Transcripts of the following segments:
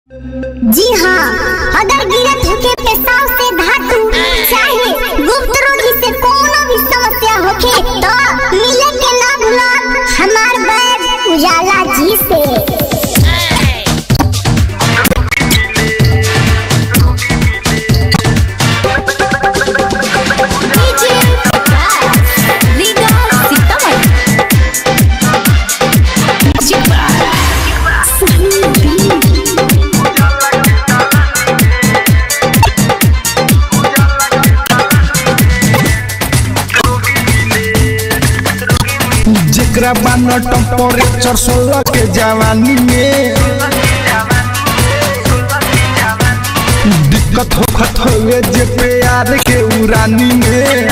जी हाँ अगर गिरत होके पेशाब से धातु चाहे गुप्त रोगी से कोनो भी समस्या होके तो मिले के ना भूला हमार बैग उजाला जी से जेकरा बानो टेम्परेचर सोलह के जवानी में दिक्कत होखत होवे जे प्यार के उरानी में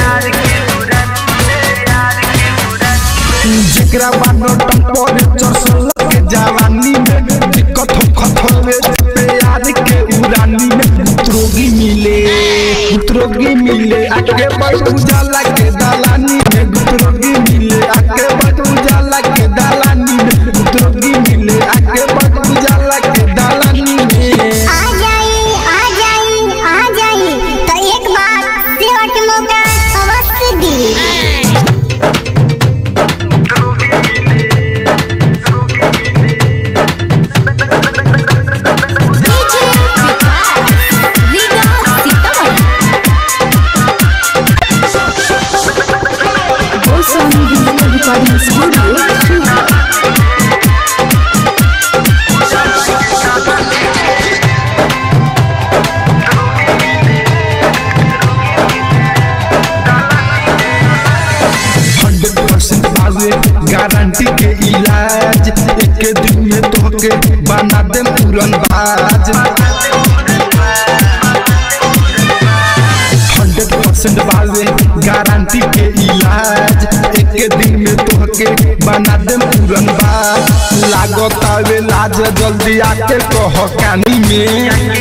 जेकरा बानो टेम्परेचर सोलह के जवानी में दिक्कत होखत होवे जे प्यार के उरानी में गुत्रोगी मिले गुत्रोगी मिले आगे बढ़ उजाला के दालानी में गुत्रोगी मिले आगे बढ़ उजाला के दालानी में गुत्रोगी मिले आगे बढ़ उजाला के दालानी में आ जाई आ जाई आ जाई तो एक बार सेवा के मौका अवश्य दी recording studio. हंड्रेड परसेंट बावे गारंटी के इलाज एक दिन में तोहके बना दे पूरन बाज हंड्रेड परसेंट बावे गारंटी के इलाज एक दिन में तोहके बना दे पूरन बाज लागत आवे लाज जल्दी आके कह कानी में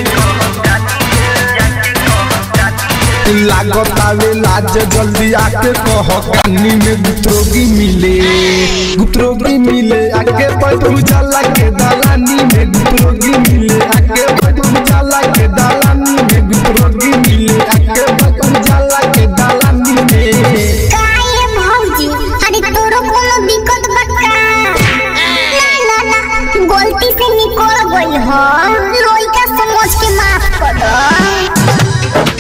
लागत आवे लाज जल्दी आके कह कानी में गुत्रोगी मिले गुत्रोगी मिले आके बैठ उजाला के दालानी में गुत्रोगी मिले आके बैठ उजाला के दालानी में गुत्रोगी मिले आके बैठ उजाला के दालानी में काहे भौजी अरे तोरो कोनो दिक्कत बक्का ना ना ना गलती से निकल गई हो लइका समझ के माफ कर दो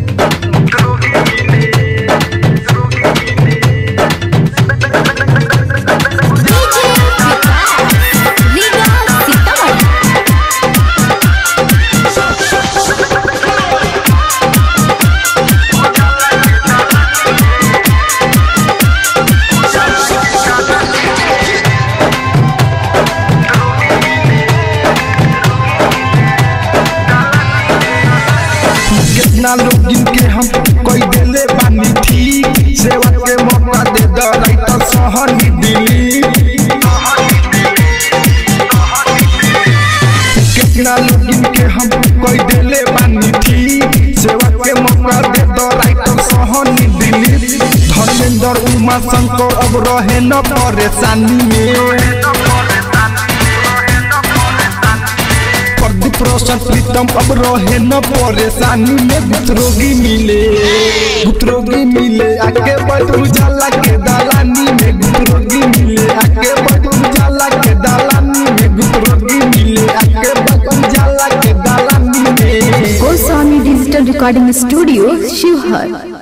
कितना लोग इनके हम कोई दिले बानी ठीक सेवा के मौका दे द राइटर सहनी दिली कितना लोग इनके हम कोई दिले बानी ठीक सेवा के मौका दे द राइटर सहनी दिली धर्मेंद्र उमा शंकर अब रहे न परेशानी में प्रदीप रोशन प्रीतम अब रहे न परेशानी में गुत्रोगी मिले गुत्रोगी मिले आके बढ़ उजाला के दालानी में गुत्रोगी मिले आके बढ़ उजाला के दालानी में गुत्रोगी मिले आके बढ़ उजाला के दालानी में Goswami Digital Recording Studio, Shivhar.